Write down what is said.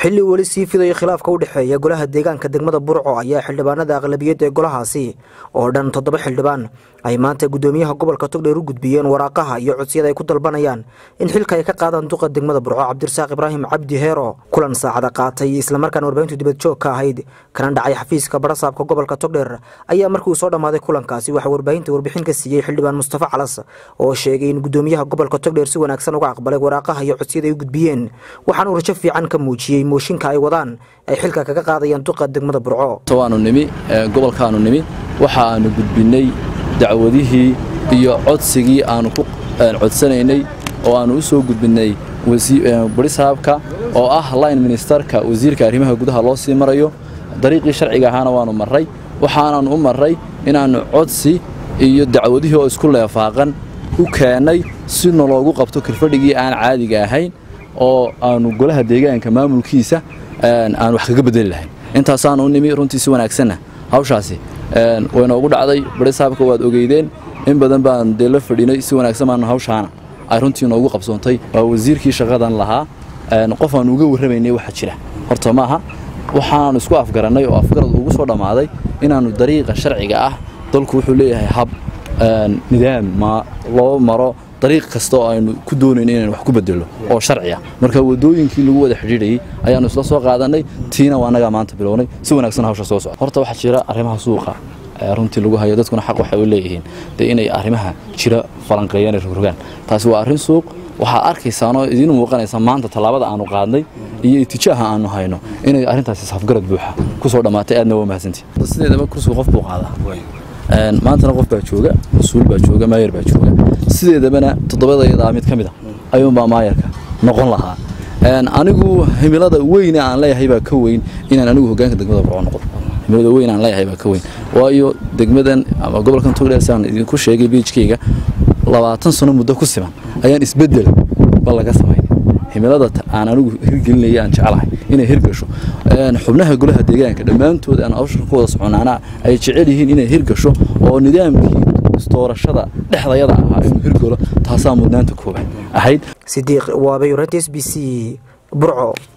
xilli weli sii fidayo khilaafka u dhexeeya golaha deegaanka degmada burco ayaa xildhibaanada aqlabiyadda ee golahaasi oo dhan toddoba xildhibaan ay maanta guddoomiyaha gobolka togdheer u gudbiyeen waraaqaha iyo codsiyada ay ku dalbanayaan in xilka ay ka qaadaan duqa degmada burco cabdirasaaq ibraahim cabdi heero kulan saacada qaatay islamarkaana warbaahintu dibadjoog ka ahayd kana dhacay xafiiska barasaabka gobolka togdheer ayaa markii uu soo dhammaaday kulankaasi waxaa warbaahinta warbixin ka siiyey xildhibaan mustafa calas oo sheegay in guddoomiyaha gobolka togdheer si wanaagsan uga aqbalay waraaqaha iyo codsiyada ay u gudbiyeen waxaana uu rajo fiican ka muujiyey mooshinka ay wadaan ay xilka kaga qaadayaan duqa degmada burco waanu nimi gobolkaanu nimi waxa aanu gudbinay dacwadihii iyo codsigii aanu ku codsanaynay oo aanu u soo gudbinay barisaabka oo ah line ministerka wasiirka arrimaha gudaha loo sii marayo dariiqii sharciga ahaana waanu marray waxaanaanu u marray inaannu codsi iyo dacwadihii oo isku leefaaqan u keennay si naloogu qabto kirfadhigii aan caadiga ahayn oo aanu golaha deegaanka maamulkiisa aan wax kaga bedeli lahayn intaasaanu u nimi runtii si wanaagsanna hawshaasi waynoogu dhacday barisaabka waad ogeydeen in badan baan dee la fadhinay si wanaagsan baanu hawshaana ay runtii noogu qabsoontay waa wasiirkii shaqadan lahaa qof aanu uga warramaynay waxa jira horta maaha waxaanu isku afgarannay oo afgarad ugu soo dhammaaday inaannu dariiqa sharciga ah dalku wuxuu leeyahay hab nidaam ma loo maro dariiq kasta oo aynu ku doonayno inaynu wax ku bedello oo sharci ah marka waddooyinkii lagu wada xidhiidhayey ayaannu isla soo qaadannay tiina waa annagaa maanta bilownay si wanaagsan hawsha soo socda horta waxaa jira arrimaha suuqa runtii lagu hayo dadkuna xaq waxay u leeyihiin dee inay arrimaha jira falanqeeyaan ee rogrogaan taasi waa arrin suuq waxaad arkaysaanoo idiin muuqanaysa maanta tallaabada aanu qaadnay iyo itijaaha aanu hayno inay arrintaasi safgarad buuxa ku soo dhammaatay aadna waa mahadsantii sideedaba kursiga qof buu qaadaa maantana qof baa jooga mas-uul baa jooga maayar baa jooga sideedabana toddobadayadaa mid ka mid a ayuunbaa maayarka noqon lahaa anigu himilada weyne aan leeyahay baa ka weyn inaan anigu hogaanka degmada burco noqdo himilada weyn aan leeyahay baa ka weyn waayo degmadan ama gobolkan togdheer saan idinku sheegay biijkayga labaatan sano muddo ku siman ayaan isbeddel ba laga samayn himilada aan anigu hirgelinaya aan jecelahay inay hirgasho xubnaha golaha deegaanka dhammaantood aan hawshan ku wada soconaana ay jecel yihiin inay hirgasho oo nidaamkii isdoorashada dhexdayada ahaa inuu hirgalo taasaa mudnaanta koobaad ahayd sidiiq waabay rts b c burco